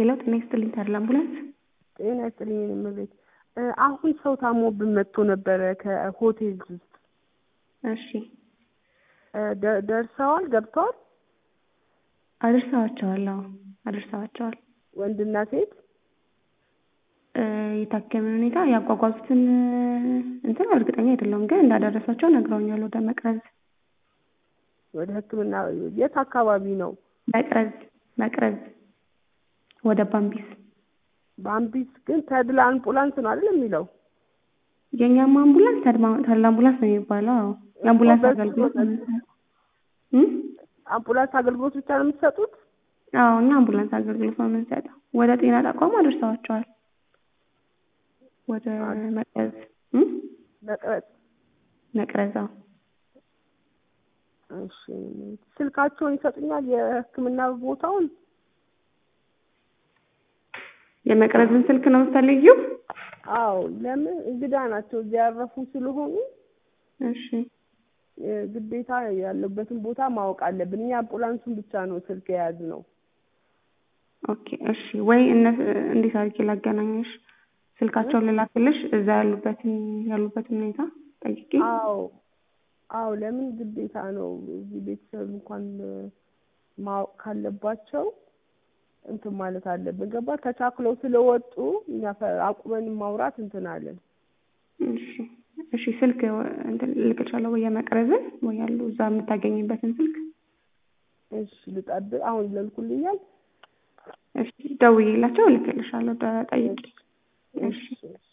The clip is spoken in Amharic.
ሄሎ ጤና ይስጥልኝ ተድላ አምቡላንስ። ጤና ይስጥልኝ የኔ እመቤት። አሁን ሰው ታሞብን መጥቶ ነበረ ከሆቴል ውስጥ እሺ ደ- ደርሰዋል ገብተዋል። አድርሰዋቸዋል። አዎ አድርሰዋቸዋል። ወንድና ሴት እ የታከምን ሁኔታ ያጓጓዙትን እንትን እርግጠኛ አይደለሁም፣ ግን እንዳደረሷቸው ነግረውኛል። ወደ መቅረዝ ወደ ሕክምና የት አካባቢ ነው? መቅረዝ መቅረዝ ወደ ባምቢስ በአምቢስ ግን ተድላ አምቡላንስ ነው አይደል የሚለው? የእኛም አምቡላንስ ተድማ- ተድላ አምቡላንስ ነው የሚባለው። አዎ የአምቡላንስ በሱ አገልግሎት ነው ነው የምንሰጠው። እም? አምቡላንስ አገልግሎት ብቻ ነው የምትሰጡት? አዎ እና አምቡላንስ አገልግሎት ነው የምንሰጠው። ወደ ጤና ተቋም አድርሰዋቸዋል። ወደ መቅረዝ እም? መቅረጽ መቅረዝ አዎ። እሺ ስልካቸውን ይሰጡኛል የህክምና ቦታውን የመቅረዝን ስልክ ነው የምትፈልጊው? አዎ ለምን እንግዳ ናቸው እዚያ ያረፉ ስለሆኑ እሺ እ ግዴታ ያለበትን ቦታ ማወቅ አለብን እኛ አምቡላንሱን ብቻ ነው ስልክ የያዝነው ኦኬ እሺ። ወይ እነ እንዴት አድርጌ ላገናኘሽ? ስልካቸውን ልላክልሽ? እዛ ያሉበትን ያሉበትን ሁኔታ ጠይቄ። አዎ አዎ ለምን ግዴታ ነው እዚህ ቤተሰብ እንኳን እ ማወቅ ካለባቸው እንትን ማለት አለብን ገባ ተቻክለው ስለወጡ እኛ ፈ- አቁመን ማውራት እንትን አለን እሺ እሺ። ስልክ እንትን ልክልሻለሁ ወይ የመቅረዝን ወይ ያሉ እዛ የምታገኝበትን ስልክ። እሺ ልጠብቅ አሁን ይለልኩልኛል እሺ ደውዬላቸው ልክልሻለሁ። ደ- ጠይቄ። እሺ እሺ